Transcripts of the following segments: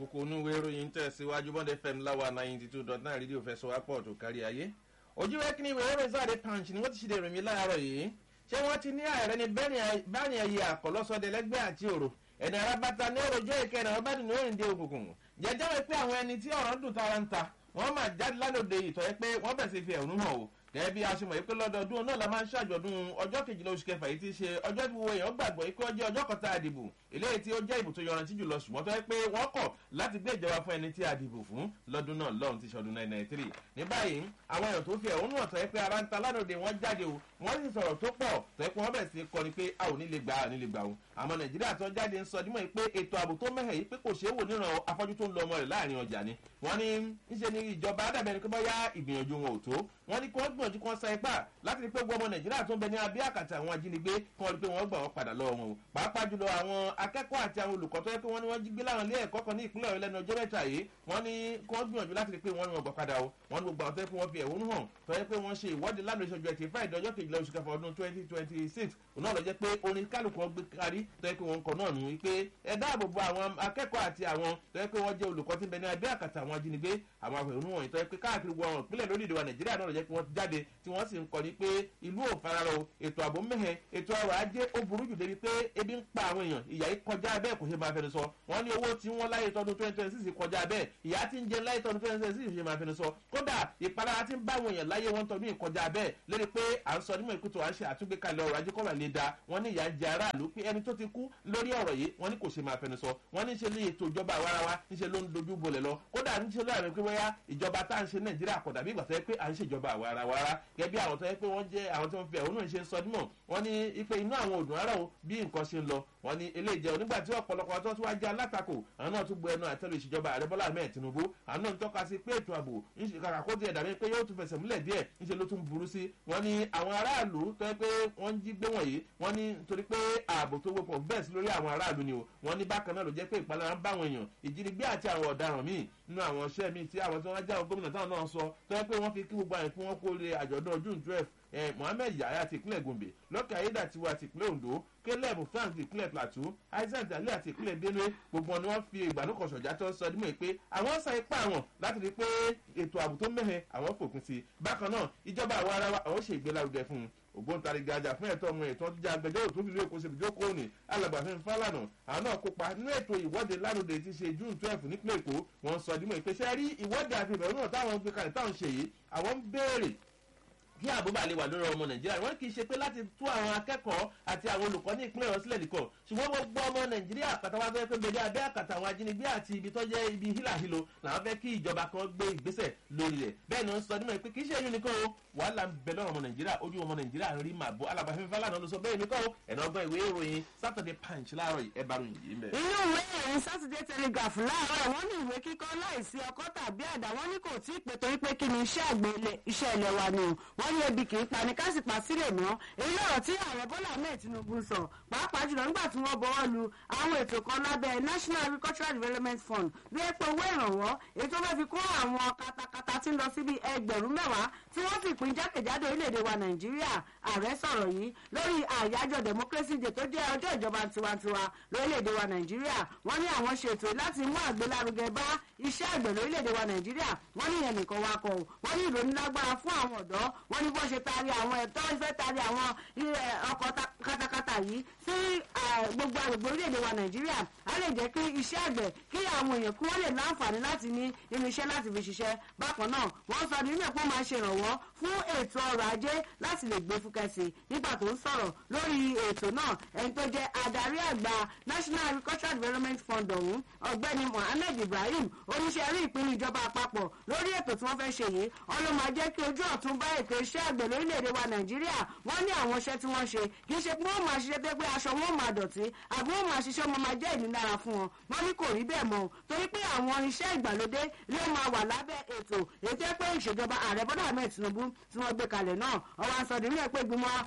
kókó onúwé ìròyìn tẹ̀síwájú bọ́ndẹ̀ fm láwa ninety two dot nine rédíò fẹsọ̀ wápọ̀ tó kárí ayé ojú rẹ́kìnní ìwé ìròyìn sáà dé punch ni wọ́n ti ṣe ìròyìn láàárọ̀ yìí ṣé wọ́n ti ní ààrẹ ní báyìí ẹ̀yẹ àkọlọ́sọdẹ lẹ́gbẹ́ àti òrò ẹni arábàtà ní òròjọ́ ìkẹyìn àwọn bá dùn ní òrìǹde òkùnkùn jẹjọ́ wí pé àwọn ẹni tí ọ̀rọ̀ ń dùn tara ń ta wọ́n máa jáde lálòdì ìtọ́ pé wọ́n bẹ̀ sí fi ẹ̀hónú hàn o gẹ́gẹ́ bí a ṣe mọ̀ yìí pé lọ́dọọdún náà la máa ń ṣàjọ̀dún ọjọ́ kejìlá oṣù kẹfà yìí ti ṣe ọjọ́ tí gbogbo èèyàn gbàgbọ́ yìí pé ọjọ́ ọjọ́ kan tá a dìbò eléyìí tí ó jẹ́ ìbò tó yọrantí jùlọ ṣùgbọ́n tó yẹ pé wọ́n kọ̀ láti gbé ìjọba fún ẹni tí a dìbò fún lọ́dún náà lọ́hùn ti ṣọdún 1993 ní báyìí àwọn èèyàn tó fi ẹ̀hónú hàn tó yẹ pé ara ń ta lánàá wọn jáde o wọ́n sì sọ̀rọ̀ tó pọ̀ tó yẹ pé wọ́n bẹ̀ sí kọ́ ni pé a ò ní lè gbà á ní lè gbà o àmọ́ nàìjíríà tó jáde ń sọ dímọ̀ yìí pé ètò ààbò tó mẹ́hẹ̀ yìí pé kò ṣeé wò níran afọ́jú tó ń lọ ọmọ rẹ̀ láàrin ọjà ni wọ́n ní ńṣe ni ìjọba àdàbẹ̀ ni pé bọ́yá ìgbìyànjú wọn ò tó wọ́n ní kí wọ́n gbìyànjú kí wọ́n sa ipá láti rí pé gbogbo ọmọ nàìjíríà tó ń bẹ ní abẹ́ àkàtà àwọn ajínigbé kí wọ́n rí pé wọ́n gbà wọ́n padà lọ́wọ́ wọn o pàápàá jùlọ àwọn akẹ́kọ̀ọ́ àti àwọn olùkọ́ tó yẹ pé wọ́n ní wọ́n jí gbé láwọn ilé ẹ̀kọ́ kan ní ìpínlẹ̀ ọ̀yọ́ lẹ́nu ọjọ́ mẹ́ta yìí wọ́n ní kí wọ́n gbìyànjú láti rí pé wọ́n ní wọn gbà padà o wọ́n ní gbogbo àwọn tó yẹ pé wọ́n fi ẹ̀hónú hàn tó yẹ pé wọ́n ṣe ìwọ́de lánàá ìṣojú ẹ̀tì friday ọjọ́ kejìlá oṣù kẹfà ọdún twenty twenty six òun náà lọ jẹ́ pé orin kálukú wọn gbé kárí tó yẹ pé wọ́n ń kọ náà nù wípé ẹ dáàbò bo àwọn akẹ́kọ̀ọ́ àti àwọn tó yẹ pé wọ́n jẹ́ olùkọ́ tí ń bẹ ní abẹ́ àkàtà àwọn ajínigbé àwọn àfẹ̀hónú wọ̀nyí tó yẹ pé káàkiri wọn ìpínlẹ̀ lórílẹ̀ wa nàìjíríà náà lọ jẹ́ pé wọ́n jáde tí wọ́n sì ń kọ́ ni pé ìlú ò fararọ ètò ààbò mẹ́hẹ̀ ètò ọrọ̀ ajé ó burú jù débi pé ebi ń pa àwọn èèyàn ìyá yìí kọjá bẹ́ẹ̀ kò ṣe máa fẹnu sọ wọ́n ní owó tí wọ́n láyé tọdún twenty twenty six kọjá bẹ́ẹ̀ ìyá tí ń jẹ láyé tọdún twenty twenty six ṣe máa fẹnu sọ kódà ìpalára tí ń bá àwọn èèyàn láyé wọn tọdún ìkọjá bẹ́ẹ̀ lórí pé à ń sọ nímọ̀ ìkútó à ń ṣe àtúgbékalẹ̀ ọrọ̀ ajé kọ́ra lè da wọ́n ní ìyá ń jẹ aráàlú pé ẹni tó ti kú lórí ọ̀rọ̀ yìí wọ́n ní kò ṣe máa fẹnu sọ wọ́n ní ṣe ní ètò ìjọba àwarawa níṣe ló ń dojú bolẹ̀ lọ kódà níṣe ló àrẹ pé wáyà ìjọba tá à ń ṣe nàìjíríà kọ̀ dàbí ìgbà tó yẹ pé à ń ṣèjọba àwarawara gẹ́gẹ́ bí àwọn tó yẹ pé wọ́n jẹ́ àwọn tó ń fi ẹ̀hónú ṣe ń sọ dímọ̀ wọ́n ní ipe inú àwọn òdùn ara o bí nǹkan ṣe ń lọ wọ́n ní eléyìí jẹ́ onígbà tí ọ̀pọ̀lọpọ̀ tó tún wá jẹ́ alátakò àwọn náà tún bu ẹnu àtẹ́lu ìṣèjọba ààrẹ bọ́lá ahmed tinubu àwọn náà ń tọ́ka sí pé ètò ààbò kàkà kó tiẹ̀ dàbí pé yóò tún fẹsẹ̀ múlẹ̀ díẹ̀ ńṣe ló tún burú sí wọ́n ní àwọn aráàlú tó yẹ pé wọ́n jí gbé wọ̀nyí wọ́n ní torí pé ààbò tó wọ́pọ̀ bẹ́ẹ̀ sí lórí àwọn aráàlú ni o wọ́n ní bákan náà ló jẹ́ pé ìpalára ń bá àwọn èèyàn ìjínigbé àti àwọn ọ̀daràn míì nínú àwọn iṣẹ́ míì tí àwọn tí wọ́n já gómìnà táwọn náà sọ tó yẹ pé wọ́n fi kí gbogbo àyè fún wọn kó lè àjọ̀dún june twelve eh, mohammed yahya ti ìpínlẹ̀ gombe lọ́kẹ́ ayédàtiwa ti ìpínlẹ̀ ondo caleb frank ti ìpínlẹ̀ plateau isaac dalẹ́ àti ìpínlẹ̀ benue gbogbo wọn ni wọ́n fi ìgbàlókọ̀ ṣọ̀já tó sọ dímọ̀ pé àwọn sa ipá àwọn láti rí i pé ètò ààbò tó mẹ́hẹ̀ àwọn fòpin sí i bákan náà ìjọba àwọn ará wa àwọn ṣe ìgbélárugẹ fún un ògbóǹtarìgì ajá fún ẹ̀tọ́ ọmọ ẹ̀tọ́ jíjà agbẹjọ́rò tó fi lé èkó ṣèbìjọ́ kóòní alàgbàfẹ́ fálànà àwọn náà kópa nínú ètò ìwọ́de láròdè ti ṣe june twelve nípínlẹ̀ èkó wọ́n sọ dímọ̀ ìpèsè rí ìwọ́de àti ìbẹ̀rù náà táwọn gbé kalẹ̀ táwọn ṣe yìí àwọn ń béèrè kí àbúbà lè wà lórí ọmọ nàìjíríà wọn kì í ṣe pé láti tú àwọn akẹ́kọ̀ọ́ àti àwọn olùkọ́ ní ìpínlẹ̀ ọ̀sílẹ̀ nìkan ṣùgbọ́n gbogbo ọmọ nàìjíríà pátápátá fẹ́ pé bèdè abẹ́ àkàtà àwọn ajínigbé àti ibi tó jẹ́ ibi hílàhílo làwọn fẹ́ kí ìjọba kan gbé ìgbésẹ̀ lórí rẹ̀ bẹ́ẹ̀ ni wọ́n sọ nímọ̀ pé kì í ṣe eyín nìkan o wàhálà ń bẹ lọ́rọ̀ ọmọ nàìjíríà ojú ọmọ nàìjíríà ń rí màbọ̀ alábàáfẹ́ fálànà ló sọ bẹ́ẹ̀ mi kọ́ ẹ̀nà ọgbọ́n ìwé ìròyìn saturday punch láàárọ̀ ẹ̀ bá ròyìn yìí mẹ́. inú ìwé ìròyìn saturday telegraph láàárọ̀ wọ́n ní ìwé kíkọ́ láìsí ọkọ́ tàbí àdá wọ́n ní kò tí ì pé torí pé kí ni iṣẹ́ àgbẹ̀ iṣẹ́ ilẹ̀ wa ni o wọ́n ní ebi kì í pa ní kásìpà sílẹ̀ mọ́ èyí lọ́rọ̀ tí ààrẹ bọ́lá ahmed tinubu sọ pàápàá jùlọ nígbà tí wọ́n bọ́wọ́ lu àwọn ètò kan lábẹ́ national agricultural development fund bí epo owó ìrànwọ́ èyí tó fẹ́ fi kó àwọn katakata tí ń lọ síbi ẹgbẹ̀rún mẹ́wàá tí wọ́n sì pín jákèjádò orílẹ̀-èdè wa nàìjíríà ààrẹ sọ̀rọ̀ yìí lórí àyájọ́ democracy day tó jẹ́ ọjọ́ ìjọba tiwantiwa lórílẹ̀-èdè wa nàìjíríà wọ́n ní àwọn ṣètò láti mú àgbélárugẹ bá iṣẹ́ àgbẹ̀ lórílẹ̀-èdè wa nàìjíríà wọ́n ní ìyẹn nìkan wa kọ̀ wọ́n ní ìròyìn lágbára fún àwọn ọ̀dọ́ wọ́n ní bó ṣe taari àwọn ẹ̀tọ́ ìfẹ́ taari àwọn ọkọ̀ katakata yìí sí gbogbo agbègbè orílẹ̀-èdè wa nàìjíríà á lè jẹ́ kí iṣẹ́ àgbẹ̀ kí àwọn èèyàn kí wọ́n lè láǹfààní láti ní irinṣẹ́ láti fi ṣiṣẹ́ bákan náà wọ́n sọ nínú ẹ̀pọ́ máa ṣe ìrànwọ́ fún ètò ọrọ̀ ajé láti lè gbé fúkẹ́sì nígbà tó ń sọ̀rọ̀ lórí ètò náà ẹni tó jẹ́ adarí àgbà national agricultural development fund ọ̀hún ọ̀gbẹ́ni mohammed ibrahim oníṣẹ́ rí ìpinnu ìjọba àpapọ̀ lórí ètò tí wọ́n fẹ́ ṣe yìí ọlọ́mọ jẹ́ kí ojú ọ̀tún bá ètò iṣẹ́ àgbẹ̀ lórílẹ̀‐èdè wa nàìjíríà wọ́n ní àwọn iṣẹ́ tí wọ́n ṣe kì í ṣe pé wọ́n máa ṣiṣẹ́ pé pé aṣọ wọn máa dọ̀tí àbí wọ́n máa ṣiṣẹ́ wọn máa jẹ́ ìnilára fún wọn wọ́n ní kò rí bẹ́ẹ̀ mọ́ torí pé àwọn iṣẹ́ ìgbàlódé ló máa wà lábẹ́ ètò ètò pé ìṣèjọba ààrẹ bọ́dà ahmed tinubu tí wọ́n gbé kalẹ̀ náà ọwọ́ àsọdì nílẹ̀ pé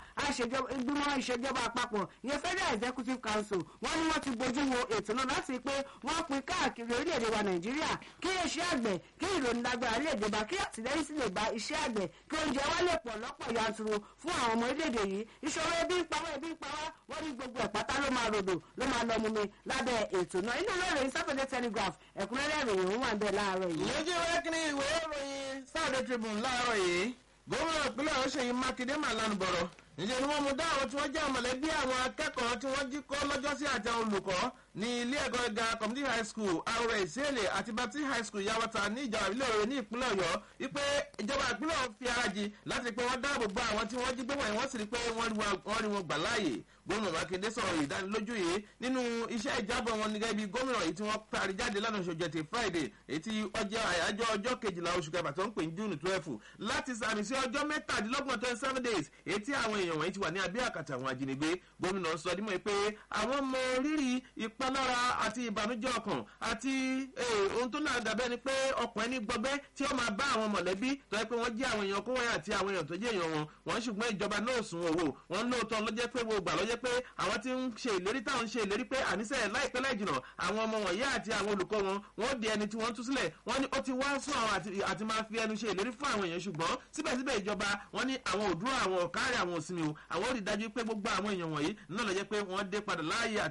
ìgbìmọ̀ ìṣèjọba àpapọ̀ ìyẹn federal executive council wọ́n ní wọ́n ti bójú wo ètò náà láti pé wọ́n pin káàkiri orílẹ̀-èdè wa nàìjíríà kí iṣẹ́ àgbẹ̀ kí ìròyìn lágbára lè dé bá kí àtìlẹ́yìn sì lè bá iṣẹ́ àgbẹ̀ kí oúnjẹ wa lè pọ̀ lọ́pọ̀ yanturu fún àwọn ọmọ orílẹ̀-èdè yìí ìṣòro ebi ń pawọ́ ebi ń pawọ́ wọ́n ní gbogbo ẹ̀ pátá ló máa rodò ló máa lọ mumi lábẹ́ ètò náà inú ìwé ìròyìn saturday telegraph ẹ̀kúnrẹ́rẹ́ ìròyìn òun wà ń bẹ̀ láàárọ̀ yìí. lójú ìwé kìíní ìwé ìròyìn Saturday Tribune láàárọ̀ yìí gómìnà ìpínlẹ̀ ọ̀ṣun yìí mákindé mà lánàá bọ̀rọ̀ níṣẹ́ ni wọ́n mú dá àwọn tí wọ́n jẹ́ mọ̀lẹ́bí àwọn akẹ́kọ̀ọ́ tí wọ́n jí kọ́ lọ́jọ́sí àti àwọn olùkọ́ ní ilé ẹ̀kọ́ gíga community high school àrò ìsẹ́lẹ̀ àti baptist high school yawata ní ìjọba ìbílẹ̀ òye ní ìpínlẹ̀ ọ̀yọ́ wípé ìjọba ìpínlẹ̀ fi ara jì láti pé wọ́n dáàbò bo àwọn tí wọ́n jí gbé wọ̀nyí wọ́n sì rí pé wọ́n rí wọn gbà láàyè gómìnà mákindé sọ̀rọ̀ ìdánilójú yìí nínú iṣẹ́ ìjábọ̀ wọn ní gẹ́gẹ́ bí gómìnà yìí tí wọ́n parí jáde lánàá oṣù jẹ̀tì friday ètí ọjọ́ àyájọ́ ọjọ́ kejìlá oṣù kẹfà tó ń pè ní june twelve láti sàmì sí ọjọ́ mẹ́tàdínlọ́gbọ̀n twenty seven days ètí àwọn èèyàn wọ̀nyí ti wà ní abẹ́ àkàtà àwọn ajínigbé gómìnà sọ dímọ̀ pé àwọn mọ rírì ìpalára àti ìbànújẹ́ ọkàn àti ohun tó náà dàbẹ́ ni pé ọkàn ẹni gbọgbẹ́ tí ó máa bá àwọn mọ̀lẹ́bí tó yẹ pé wọ́n jẹ́ àwọn èèyàn kó wọ́n àti àwọn èèyàn tó jẹ́ èèyàn wọn wọ́n ṣùgbọ́n ìjọba náà sùn owó wọ́n lóòótọ́ ló jẹ́ pé gbogbo àlọ́ jẹ́ pé àwọn tí ń ṣe ìlérí táwọn ń ṣe ìlérí pé àníṣe láìpẹ́ láì jìnà àwọn ọmọ wọ̀nyí àti àwọn olùkọ́ wọn wọ́n di ẹni tí wọ́n tú sílẹ̀ wọ́n ní ó ti wá sún àwọn àti máa fi ẹnu ṣe ìlérí fún àwọn èèyàn ṣùgbọ́n síbẹ̀síbẹ̀ ìjọba wọ́n ní àwọn òdúró àwọn ọ̀kárẹ̀ àwọn òsínmi o àwọn ò rí dájú pé gbogbo àwọn èèyàn wọ̀nyí náà lọ jẹ́ pé wọ́n dé padà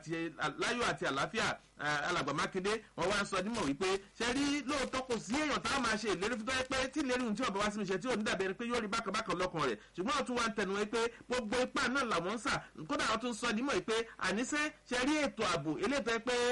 láyọ̀ àti àlàáfíà alàgbà mákindé wọn wá ń sọ dímọ̀ wípé ṣe rí lóòótọ́ kò sí èèyàn tá a máa ṣe ìlérí fún tọ́jú pé tí ìlérí ohun tí ọba wá sí mi ṣe tí ò ní dàbí ẹni pé yóò rí bákan bákan lọ́kàn rẹ̀ ṣùgbọ́n ọ̀tún wa ń tẹnu wípé gbogbo ipá náà làwọn ń sà kódà wọn tún sọ dímọ̀ wípé àníṣe ṣe rí ètò ààbò eléyìí tó yẹ pé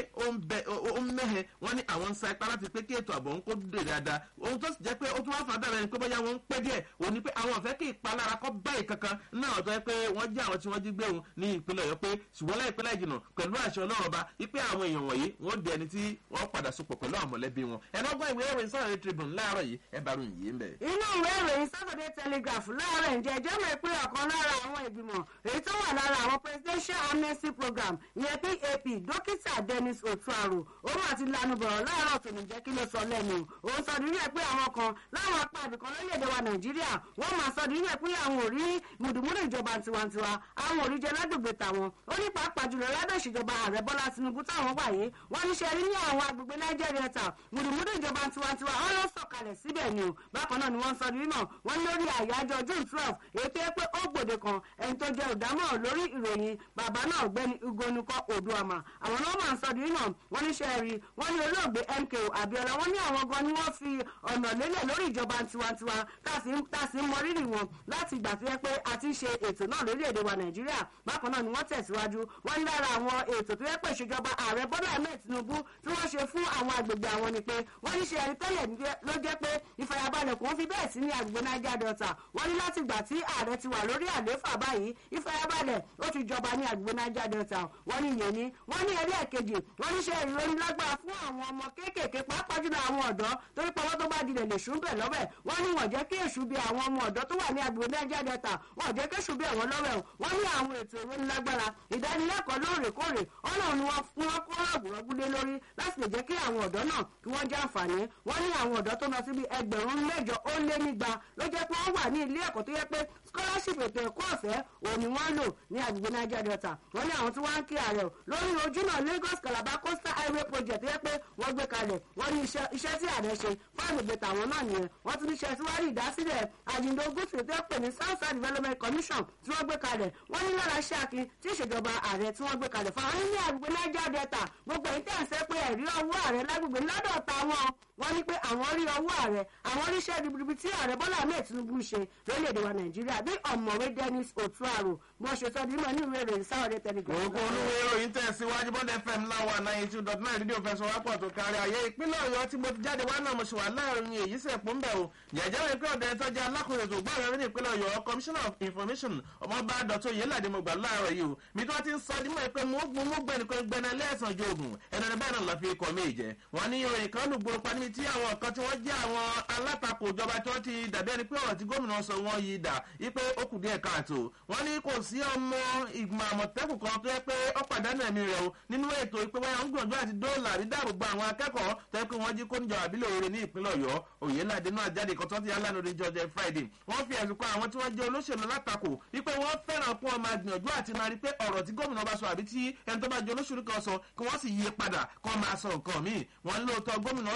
ó ń mẹ́hẹ wọ́n ní àwọn ń sa ipá láti pé kí ètò ààbò ń kó dè dáadáa ohun tó sì jẹ́ pé ó tún wá fà dàbẹ̀ ni pé bóyá wọ́n ń pẹ́ díẹ̀ òní pé àwọn ọ̀fẹ́ kí ìpalára kọ́ báyìí kankan náà tó yẹ pé wọ́n jẹ́ àwọn tí wọ́n jí gbé òun ní ìpínlẹ̀ ọ̀yọ́ pé ṣùgbọ́n láìpẹ́ láì jìnà pẹ̀lú àṣẹ ọlọ́run ọba wípé àwọn èèyàn wọ̀nyí wọ́n di ẹni tí wọ́n padà sopọ̀ pẹ̀lú àwọn mọ̀lẹ́bí wọn ẹ̀rọ gbọ́ ìwé ìròyìn Saturday Tribune láàárọ̀ yìí ẹ bá ròyìn yìí ń bẹ̀. inú ìwé ìròyìn Saturday Telegraph láàárọ̀ ǹjẹ́ ẹjọ́ mọ̀ pé ọ̀kan lára àwọn ìgbìmọ̀ èyí tó wà lára àwọn presidential amnesty program ìyẹn PAP dókítà Dennis Otuaro òun àti lanu bọ̀rọ̀ láàárọ̀ tó ní jẹ́ kí ló sọ lẹ́nu òun sọ nínú ẹ̀ pé àwọn kan láwọn apá àbìkan lórílẹ̀‐èdè wa Nàìjíríà wọ́n máa sọ nínú ẹ̀ pé àwọn ò rí mùdùmùdù ìjọba tiwantiwa àwọn ò rí jẹ lágbègbè tàwọn ó ní pàápàá jùlọ lábẹ́ ìṣèjọba ààrẹ Bọ́lá Tinubu táwọn wà yìí wọ́n ní ṣe rí ní àwọn agbègbè Niger Delta mùdùmùdù ìjọba tiwantiwa wọn ló sọ̀kalẹ̀ síbẹ̀ ni o bákan náà ni wọ́n sọ nínú wọn lórí àyájọ́ June twelve èyí tó yẹ pé ó gbòde kan ẹni tó jẹ́ olùdámọ̀ lórí ìròyìn bàbá náà ọ̀gbẹ́ni ugonukọ oduama àwọn náà máa ń sọ nínú wọn ní ṣe rí wọn ní olóògbé MKO Abiola wọn ní àwọn gan ni wọ́n fi ọ̀nà lélẹ̀ lórí ìjọba tiwantiwa tá a sì ń mọ rírì wọn láti ìgbà tó yẹ pé a ti ń ṣe ètò náà lórílẹ̀‐èdè wa Nàìjíríà bákan náà ni wọ́n tẹ̀síwájú wọ́n ní lára àwọn ètò tó yẹ pé ìṣèjọba ààrẹ Bọ́lá Ahmed Tinubu tí wọ́n ṣe fún àwọn agbègbè àwọn ni pé wọ́n ní ṣe ẹni tẹ́lẹ̀ ló jẹ́ pé ìfàyàbalẹ̀ kò ń fi bẹ́ẹ̀ sí ní agbègbè Niger Delta wọ́n ní láti ìgbà tí ààrẹ ti wà lórí àlééfà báyìí ìfàyàbalẹ̀ ó ti jọba ní agbègbè Niger Delta wọ́n ní ìyẹn ní wọ́n ní ẹrí ẹ̀kejì wọ́n ní ṣe ìròyìn lágbára fún àwọn ọmọ kéékèèké pàápàá jùlọ àwọn ọ̀dọ́ torí pé ọwọ́ tó bá dilẹ̀ lè ṣú bẹ̀ lọ́wẹ̀ wọ́n ní wọ́n jẹ́ kí èṣù bí àwọn ọmọ ọ̀dọ́ tó wà ní agbègbè Niger Delta wọ́n jẹ́ kí èṣù bí àwọn lọ́wẹ̀ wọ́n ní àwọn ètò ìròyìn lágbára ìdánilẹ́kọ̀ọ́ lóòrèkóòrè ọlọ́run ni wọ́n kó rọ̀gùrọ̀gùlé lórí láti lè jẹ́ kí àwọn ọ̀dọ́ náà kí wọ́n jẹ́ àǹfààní wọ́n ní àwọn ọ̀dọ́ tó lọ síbi ẹgbẹ̀rún mẹ́jọ ó lé nígba ló jẹ́ pé wọ́n wà ní ilé ẹ̀kọ́ tó yẹ pé scholarship ètò ẹ̀kọ́ ọ̀fẹ́ òun ni wọ́n lò ní agbègbè Niger Delta wọ́n ní àwọn tí wọ́n ń kí ààrẹ lórí ojúnà Lagos Calabar coastal highway project tó yẹ pé wọ́n gbé kalẹ̀ wọ́n ní iṣẹ́ tí ààrẹ ṣe fún àgbègbè tàwọn náà nìyẹn wọ́n tún ní iṣẹ́ tí wọ́n rí ìdásílẹ̀ àjìndó gúúsù tó pè ní South South Development Commission tí wọ́n gbé kalẹ̀ wọ́n ní lára iṣẹ́ akin tí ìṣèjọba ààrẹ tí wọ́n gbé kalẹ̀ fún àwọn ní agbègbè Niger Delta gbogbo èyí tẹ̀ ń sẹ́ pé ẹ̀rí ọwọ́ ààrẹ lágbègbè lọ́dọ̀ táwọn wọ́n ní pé àwọn rí ọwọ́ ààrẹ àwọn ríṣẹ́ ribiribi tí ààrẹ Bọ́lá Ahmed Tinubu ṣe lórílẹ̀‐èdè wa Nàìjíríà bí ọ̀mọ̀wé Dennis Otuaro bí wọ́n ṣe sọ ní ìmọ̀ ní ìwé ìròyìn Saturday Telegraph. òkú olúwo ìròyìn tẹ̀síwájú bọ́dẹ̀ fm láwa ninety two dot nine rédíò fẹsọ̀ wápọ̀ tó kárí ayé ìpínlẹ̀ Ọ̀yọ́ tí mo ti jáde wá náà mo ṣe wà láàrin èyí sẹ̀ pọ̀ ń bẹ̀ o jẹ̀jẹ̀ rẹ̀ pé ọ̀dẹ̀ tó jẹ́ alákòóso tó gbọ́ ọ̀rẹ́ ní ìpínlẹ̀ Ọ̀yọ́ commissioner of information ọmọọba dọ̀tún yélàdé mo gbà láàárọ̀ yìí o mi tó ti ń sọ dímọ̀ pé mo gbọ́n mo gbẹ́ni kan gbẹ́ni lẹ́ẹ̀sán jogun ẹ̀rọ ní báyìí náà lọ́ fi kọ́ mí jẹ wọ́n ní ìròyìn kan lù gbòòrò pa níbi tí àwọn kan tí wọ́n jẹ́ àwọn alátakò ìjọba tí wọ́n ti dàbí ẹni pé ọ̀rọ̀ tí gómìnà sọ wọ́n yí dà wípé ó kù díẹ̀ káàtó wọ́n ní kò sí ọmọ ìgbìmọ̀ àmọ̀tẹ́kùn kan tó yẹ pé ó pàdánù ẹ̀mí rẹ̀ o nínú ètò ìpè wáyà ń gbìyànjú àti dóòlà rí dáàbò bo àwọn akẹ́kọ̀ọ́ tó yẹ pé wọ́n jí kó níjọ àbílẹ̀ òre ní ìpínlẹ̀ ọ̀yọ́ òyìnládé náà jáde kan tó ti alánú ní jọjẹ friday wọ́n fi ẹ̀sùn kan àwọn tí wọ́n jẹ́ olóṣèlú látakò wípé wọ́n fẹ́ràn kún ọmọ gbìyànjú àti máa rí pé ọ̀rọ̀ tí gómìnà bá sọ àbí tí ẹni tó bá jẹ́ olóṣèlú kan sọ kí wọ́n sì yí padà kó máa sọ nǹkan míì wọ́n lóòótọ́ gómìnà sọ̀rọ̀ yìí pé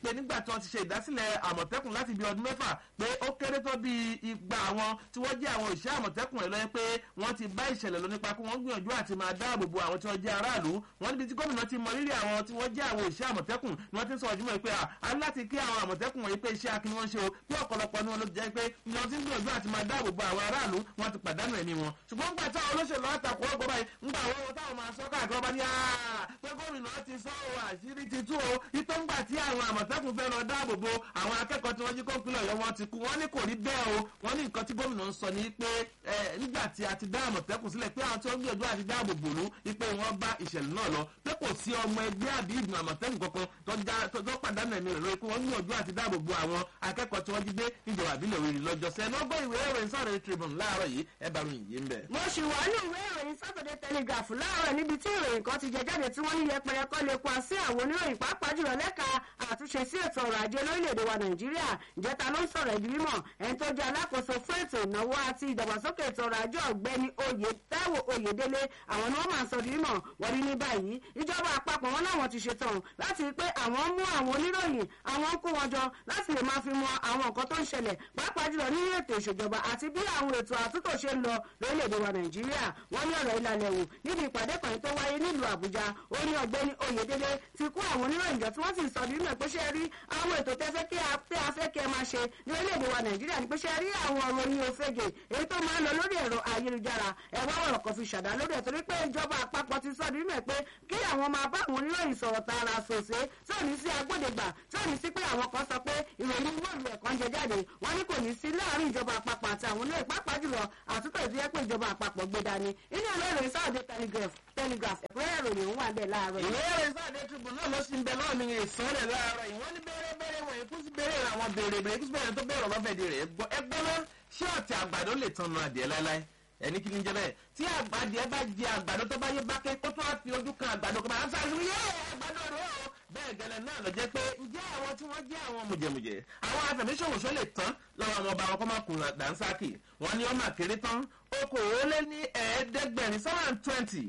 pé nígbà tí wọ́n ti ṣe ìdásílẹ̀ àmọ̀tẹ́kùn láti bí ọdún mẹ́fà pé ó kéré tó bí igba àwọn tí wọ́n jẹ́ àwọn òṣìṣẹ́ àmọ̀tẹ́kùn ẹ̀ lọ́yẹ́ pé wọ́n ti bá ìṣẹ̀lẹ̀ lọ nípa pé wọ́n gbìyànjú àti máa dáàbò bo àwọn tí wọ́n jẹ́ aráàlú wọ́n níbi tí gómìnà ti mọ rírì àwọn tí wọ́n jẹ́ àwọn òṣìṣẹ́ àmọ̀tẹ́kùn ni wọ́n ti ń sọ ọ̀júmọ̀ pé a ní láti kí àwọn àmọ̀tẹ́kùn wọ̀nyí pé iṣẹ́ akin wọ́n ṣe o bí ọ̀pọ̀lọpọ̀ ni wọ́n ló jẹ́ pé ni wọ́n ti ń gbìyànjú àti máa dáàbò bo àwọn aráàlú wọ́n ti pàdánù ẹ̀mí wọn ṣùgbọ́n gbà táwọn olóṣèlú àtàkùn ọgbọ́ báyìí ńgbà wọn táwọn máa sọ káàkiri ọba ní pé gómìnà ti sọ ọ́ àṣírí ti tú o ipé ńgbà tí àwọn àmọ̀tẹ́kùn fẹ́ lọ dáàbò bo àwọn akẹ́kọ̀ọ́ tí wọ́n jí kóńpínlẹ̀ ọ̀yọ́ wọn ti kú wọ́n ní kò rí bẹ́ẹ̀ o wọ́n ní nǹkan tí gómìnà ń sọ ní pé nígbà tí a ti dá àmọ̀tẹ́kùn sílẹ̀ pé àwọn tí wọ́n gbìyànjú àti dáàbò bò lú ipé wọ́n bá ìṣẹ̀lẹ̀ náà lọ pé kò sí ọmọ ẹgbẹ́ àbí ìgbìmọ̀ àmọ̀tẹ́kùn kankan tó pàdánù ẹ̀mí rẹ̀ lórí pé wọ́n gbìyànjú àti dáàbò bo àwọn akẹ́kọ̀ọ́ tí wọ́n jí gbé níjọba àbílẹ̀ òrì lọ́jọ́ sẹ́ lọ́gbọ́ ìwé ìròyìn Saturday Tribune láàárọ̀ yìí ẹ bá ròyìn yìí ń bẹ̀. mo ṣì wà ní ìwé ìròyìn Saturday Telegraph láàárọ̀ níbi tí ìròyìn kan ti jẹ jáde tí wọ́n ní yẹpẹrẹ kọ́ lè pa sí àwọn oníròyìn pàápàá jùlọ lẹ́ka àtúnṣe sí ètò ọrọ̀ ajé lórílẹ̀‐èdè wa Nàìjíríà ìjẹta ló ń sọ̀rọ̀ ìdí mímọ̀ ẹni tó jẹ́ alákòóso fún ètò ìnáwó àti ìdàgbàsókè ètò ọrọ̀ ajé ọ̀gbẹ́ni oyè Táíwò Oyèdélé àwọn ni wọ́n máa ń sọ ìdí mímọ̀ wọ́n ní ní báyìí ìjọba àpapọ̀ wọn láwọn ti ṣetán láti rí pé àwọn mú àwọn oníròyìn àwọn kó wọn jọ láti lè máa fi mọ àwọn nǹkan tó ń ṣẹlẹ̀ pàápàá jùlọ nínú ètò ìṣèjọba àti bí àwọn ètò àtúntò ṣe ń lọ lórílẹ̀‐èdè wa Nàìjíríà wọ́n ní ọ̀rọ̀ ìlànà ẹ̀wò níbi ìpàdé kan tó wáyé nílùú Àbújá ó ní ọ̀gbẹ́ni Oyèdélé ti kó àwọn oníròyìn jọ tí wọ́n sì sọ nínú ẹ̀ pé ṣe rí àwọn ètò tẹ́fẹ́ kí a fẹ́ kí ẹ máa ṣe ní orílẹ̀-èdè wa Nàìjíríà ní pé ṣe rí àwọn ọ̀rọ̀ ní ofege èyí tó máa ń lọ lórí ẹ̀rọ ayélujára ẹ wá ọ̀rọ̀ kan fi ṣàdá lórí ẹ̀ torí pé ìjọba àpapọ̀ ti sọ nínú ẹ̀ pé kí àwọn máa bá àwọn oníròyìn sọ̀rọ̀ tààrà sòsé tí ò ní sí agbódegbà tí ò ní sí pé àwọn kan sọ pé ìròyìn wọ́ọ̀lù ẹ̀kan jẹ jáde wọ́n ní kò ní sí láàárín ìjọba àpapọ̀ àti àwọn oníròyìn pàápàá jùlọ àtúntò ìdíyẹ pé ìjọba àpapọ̀ gbé dání inú ìwé ìròyìn Saturday Telegraph Telegraph ẹ̀kúnrẹ́rẹ́ ìròyìn òun wà bẹ́ẹ̀ láàárọ̀ ìwé ìròyìn Saturday Tribune náà ló sì ń bẹ náà ní ìsọ̀rẹ̀ láàárọ̀ ìwọ́n ní bẹ́rẹ̀ bẹ́rẹ̀ wọ̀nyí kú sí bẹ́rẹ̀ àwọn bèrè bèrè kú sí bẹ́rẹ̀ tó bẹ̀rẹ̀ ọ̀rọ̀fẹ̀dì rẹ̀ ẹgbẹ́ náà ṣé ọ̀tẹ̀ àgbàdo lè tan nu adìẹ láéláé ẹni kí ni jẹ bẹ́ẹ̀ tí àgbàdìẹ bá jẹ àgbàdo tó bá yé bákẹ́ kó tó wá fi ojú kan àgbàdo kan máa ń sáré yé àgbàdo rẹ o bẹ́ẹ̀ gẹ́lẹ́ náà lọ jẹ́ pé ǹjẹ́ àwọn tí wọ́n jẹ́ àwọn mùjẹ̀mùjẹ̀ àwọn afẹ̀míṣòwòṣó lè tán lọ́wọ́ àwọn ọba wọn kọ́ máa kùnà dànsákì wọ́n ní ọmọ àkèrè tán okòólé ní ẹ̀ẹ́dẹ́gbẹ̀rin seven hundred twenty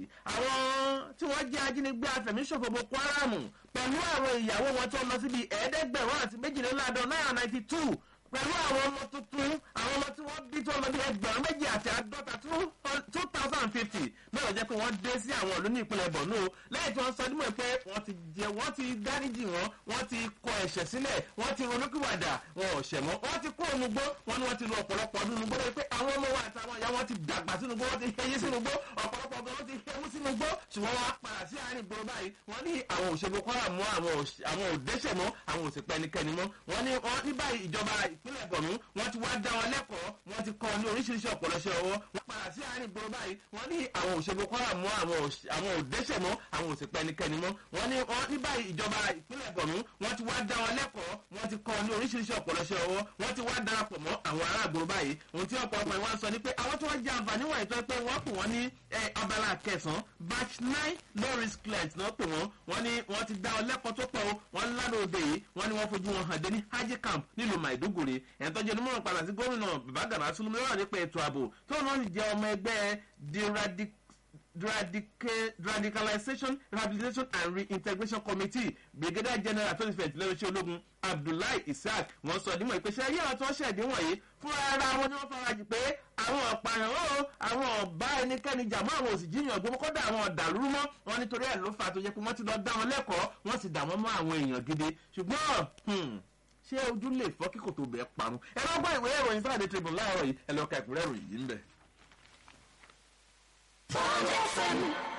àwọn tí wọ́n jẹ́ ajínigbé afẹ̀míṣòfò Boko Haram pẹ̀lú àwọn ìyàwó wọn tó lọ síbi ẹ̀ẹ́dẹ́gbẹ̀rún àti méjìléláàádọ́ náírà ninety two pẹ̀lú àwọn ọmọ tuntun àwọn ọmọ tí wọ́n bí tó lọ bí ẹgbẹ̀rún méjì àti àádọ́ta two thousand and fifty náà jẹ́ pé wọ́n dé sí àwọn ìlú ní ìpínlẹ̀ Borno lẹ́yìn tí wọ́n sọ dímọ̀ pé wọ́n ti jẹ wọ́n ti dáríjì wọn wọ́n ti kọ ẹ̀ṣẹ̀ sílẹ̀ wọ́n ti ronúkúwàdà wọn ò ṣẹ̀ mọ́ wọ́n ti kó onugbó wọn ni wọ́n ti lo ọ̀pọ̀lọpọ̀ ọdún nugbó lórí pé àwọn ọmọ wa àtàwọn ìyá wọn ti dàgbà sínú gbó wọ́n ti hẹ́yí sínú gbó ọ̀pọ̀lọpọ̀ ọgbọ́n wọ́n ti hẹ́mú sínú gbó ṣùgbọ́n wọ́n á padà sí àárín ìgboro báyìí wọ́n ní àwọn òṣèlú kọ́ra mọ́ àwọn òdẹ́ṣẹ̀ mọ́ àwọn òsèpẹ́ ẹnikẹ́ni mọ́ wọ́n ní wọ́n ní báyìí ìjọba ìpínlẹ̀ Borno wọ́n ti wá dá wọn lẹ́kọ̀ọ́ wọ́n ti kọ́ ní oríṣiríṣi ọ̀pọ̀lọṣẹ́ ọwọ́ wọ́n padà sí àárín ìgboro báyìí wọ́n ní àwọn òṣèlú kọ́ra mọ́ àwọn òdẹ́ṣẹ̀ mọ́ àwọn òsèpẹ́ ẹnikẹ́ni mọ́ wọ́n ní wọ́n ní báyìí ìjọba ìpínlẹ̀ Borno wọ́n ti wá dá wọn lẹ́kọ̀ọ́ wọ́n ti kọ́ ní oríṣiríṣi ọ̀pọ̀lọṣẹ́ ọwọ́ wọ́n ti wá darapọ̀ mọ́ àwọn ará àgbòrò báyìí ohun tí ọ̀pọ̀lọpọ̀ ìwọ́n sọ ni pé àwọn tí wọ́n jẹ àǹfààní wọ̀nyí tó pé wọ́n pè wọ́n ní abala kẹsàn-án batch nine low risk client náà pè wọ́n wọ́n ní wọ́n ti dá wọn lẹ́kọ̀ọ́ tó pọ̀ wọ́n lánàá òde yìí wọ́n ní wọ́n fojú wọn hàn dé ní hajj camp nílùú Maiduguri ẹ̀ tọ́jú ẹni mọ̀ràn padà sí gómìnà bàbá gàmà sulumu lọ́wọ́ nípa ètò ààbò tó náà sì jẹ́ ọmọ ẹgbẹ́ radicalization rehabilitation and reintegration committee brigadier general tó ti fẹ̀yìntì lẹ́nu iṣẹ́ ológun abdullahi isaac wọ́n sọ nímọ̀ ìpèsè ayé àwọn tó ń ṣẹ̀dí wọ̀nyí fún ara wọn ni wọ́n farajì pé àwọn ọ̀pààyàn ó àwọn ọ̀bá ẹnikẹ́ni jàmọ́ àwọn òsì jíyàn gbogbo kọ́dà àwọn ọ̀dàlúrú mọ́ wọn nítorí ẹ̀ ló fà tó yẹ pé wọ́n ti lọ dá wọn lẹ́kọ̀ọ́ wọ́n sì dà wọ́n mọ́ àwọn èèyàn gidi ṣùgbọ́n ṣé ojú lè fọ́ kíkò tó bẹ́ẹ̀ parun ẹ lọ gbọ́ ìwé ìròyìn Saturday Tribune láàárọ̀ yìí ẹ lọ ka ìpínlẹ̀ ìròyìn yìí ń bẹ̀. Bond FM